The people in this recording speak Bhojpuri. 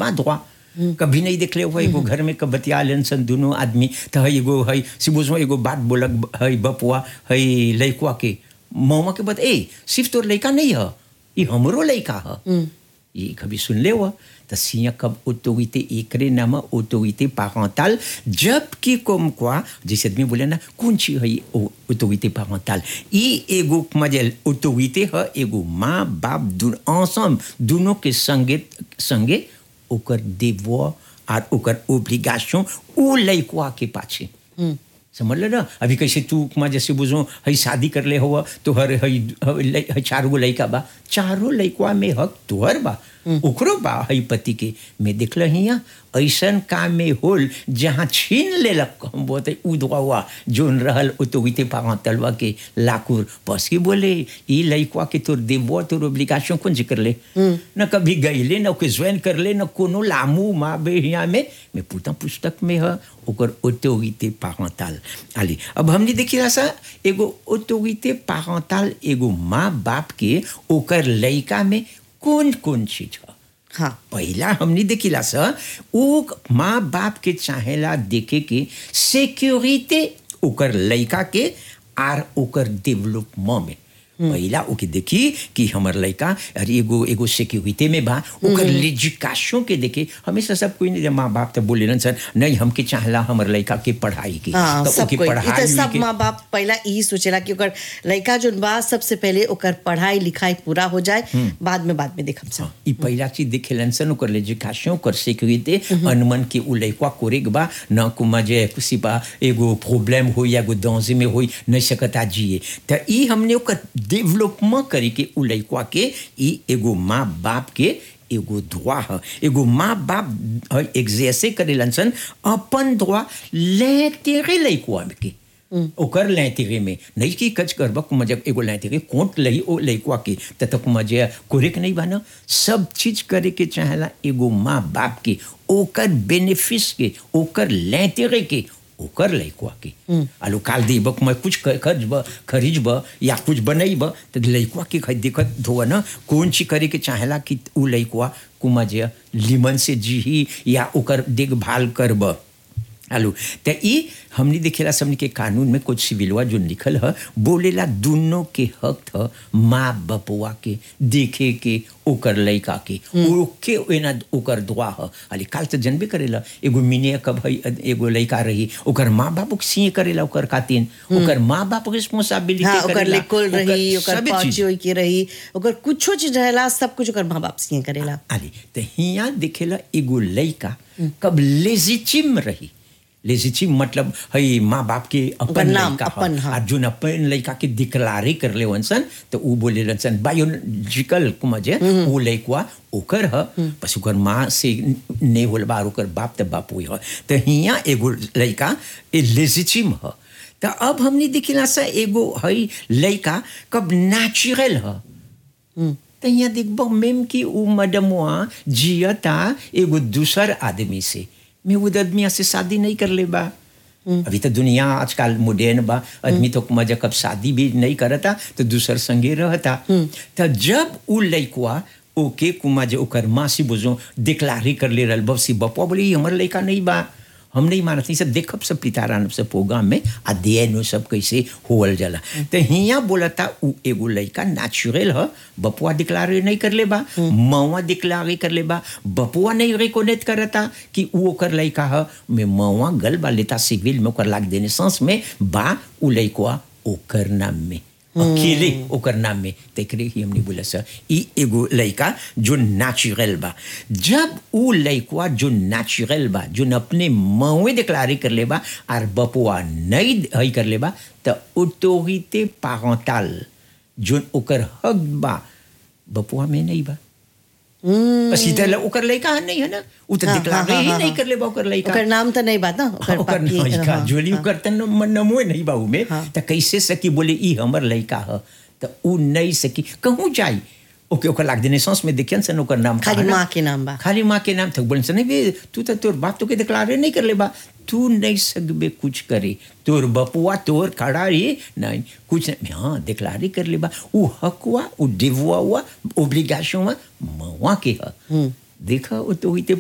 बा द्वा कभी नहीं देखले हुआ एगो घर में कब बतिया लेन सन दोनों आदमी तो है एगो है सिबुजो एगो बात बोलक है बपुआ है लइकवा के मौमा के बत ए सिर्फ तोर लइका नहीं है ये हमरो लइका है ये कभी सुन ले हुआ तो सिया कब ऑटोरिटे एकरे नाम ऑटोरिटे पारेंटल जबकि comme quoi जैसे आदमी बोले ना कौन ची है ऑटोरिटे पारेंटल ई एगो मजल ऑटोरिटे है एगो माँ बाप दुन ensemble दोनों के संगे संगे ओकर देवो और ओकर ओब्लिगेशन उ लइकवा के पाछे समझ ले ना अभी कैसे तू माँ जैसे बुझो हई शादी कर ले हुआ तो हर हई हई चार गो लइका बा चारों लइकवा में हक तोहर बा ओकरो बा हई पति के मैं देखल हिया ऐसन काम में होल जहाँ छीन लेलक हम बोलते उदवा हुआ जोन रहल ओतोगिते पावा तलवा के लाकुर बस के बोले ई लइकवा के तोर देवो तोर ओब्लिगेशन कौन जी कर ले न कभी गईले न ओके ज्वाइन कर ले न कोनो लामू माँ बे हिया में मैं पूछता पुस्तक में है ओकर ऑटोरिटे पारेंटल आली अब हमने देखिला सा एगो ऑटोरिटे पारेंटल एगो माँ बाप के ओकर लइका में कौन कौन चीज है हाँ पहला हमने देखिला सा ओ माँ बाप के चाहेला देखे के सिक्योरिटी ओकर लइका के आर ओकर डेवलपमेंट में पहला ओके देखी कि हमर लइका अरे एगो एगो सिक्योरिटी में बा ओकर लेजिकाशों के देखे हमेशा सब कोई नहीं माँ बाप तो बोले सर नहीं हमके चाहला हमर लइका के पढ़ाई की हाँ, तो सब ओके कोई ई पढ़ाई तो सब के- माँ बाप पहला यही सोचेला कि ओकर लड़का जोन बा सबसे पहले ओकर पढ़ाई लिखाई पूरा हो जाए बाद में बाद में देखब सब ई पहिला चीज देखेलन सन ओकर लेजिकाशन ओकर सिक्योरिटी अनमन के उ लइकवा कोरेक बा न कुमा जे कुसी बा एगो प्रॉब्लम हो या एगो दौजे में होई नहीं सकता जिए त ई हमने ओकर डेवलपमेंट करी के उ लइकवा के ई एगो माँ बाप के एगो दुआ है एगो माँ बाप एग्जेसे करेलन सन अपन दुआ लेतेरे लइकवा के ओकर लैतिरे में नहीं कि कच करबा कुमा जब एगो लैतिरे कोट लही ओ लइकवा के त तक मजे कोरेक नहीं बना सब चीज करे के चाहेला एगो माँ बाप के ओकर बेनिफिस के ओकर लैतिरे के ओकर लइकवा के आलू काल दी बक मैं कुछ खर्चब खरीजब या कुछ बनैब तो लइकवा के खै देखत धोआ ना कौन चीज करे के चाहेला कि उ लइकवा कुमा जे लिमन से जीही या ओकर देखभाल करब आलू तो ई हमने देखेला सबने के कानून में कुछ सिविलवा जो लिखल है बोलेला दोनों के हक था माँ बपुआ के देखे के ओकर लइका के ओके एना ओकर दुआ है अली काल तो जनबे करेला एगो मिने कब है एगो लइका रही ओकर माँ बाप के सीए करेला ओकर खातिन ओकर माँ बाप के रिस्पांसिबिलिटी हाँ ओकर करेला लेकोल रही ओकर सबे चीज। पाँची की रही ओकर कुछो चीज रहेला सब कुछ ओकर माँ बाप से करेला आली तो हिया देखेला एगो लइका कब लेजिटिम रही लेजिटिम मतलब हई माँ बाप के ओकर अपन नाम, लइका अपन, ह। हाँ। आ जोन अपन लइका के डिक्लारे कर ले वंसन तो उ बोले रंसन बायोलॉजिकल कुमजे उ लइकवा ओकर ह बस ओकर माँ से ने होल बार ओकर बाप त बाप हुई ह तो हिया एगो लइका ए लेजिटिम ह तो अब हमने देखिला सा एगो हई लइका कब नेचुरल ह तो यहाँ देखबो मेम की उ मडमुआ जियता एगो दूसर आदमी से मैं वो आदमी से शादी नहीं कर ले बा अभी तो दुनिया आजकल मॉडर्न बा आदमी तो मजा कब शादी भी नहीं करता तो दूसर संगे रहता तो जब उ लइकवा ओके कुमा जे ओकर माँ से बुझो डिक्लारे कर ले रहल बसी बपा बोली "ई हमर लइका नहीं बा हम नहीं मानत नहीं सब देखब सब पितारान सब प्रोग्राम में अध्ययन में सब कैसे होवल जाला तो हिया बोलता उ एगो लइका नेचुरल ह बपुआ डिक्लारे नहीं कर ले बा मवा डिक्लारे कर ले बा बपुआ नहीं रिकोनेट करता कि उ ओकर लइका ह में मवा गल बा लेता सिविल में ओकर लाग देने सांस में बा उ लइकवा ओकर नाम में अकेले ओकर नाम में तेकरे ही हमने बोला सर ई एगो लइका जो नेचुरल बा जब उ लइकवा जो नेचुरल बा जो अपने मवे डिक्लारे कर ले बा और बपुआ नहीं हई कर ले बा तो ऑटोरिटे पारेंटल जो ओकर हक बा बपुआ में नहीं बा बस इधर ओकर लइका नहीं है ना उ तो हाँ, डिक्लारे हाँ, ही हाँ, नहीं हाँ। कर ले बा ओकर लइका ओकर नाम तो नहीं बात ना ओकर ओकर बाकी लइका हाँ, जोली हाँ। ओकर तन मनमो नहीं बाऊ में हाँ। त कैसे सकी बोले ई हमर लइका ह त उ नहीं सकी कहूँ जाई ओके ओकर लाग देने सांस में देखियन सन ओकर नाम खाली का है ना? माँ के नाम बा खाली माँ के नाम तक बोलन सन बे तू तो तोर बाप तो के डिक्लारे नहीं कर ले बा तू नहीं सकबे कुछ करे तोर बपुआ तोर खड़ा रही नहीं कुछ नहीं हाँ डिक्लारे कर ले बा उ हकवा उ डिवुआ हुआ ओब्लिगेशन हुआ मवा के ह देखा वो तो हुई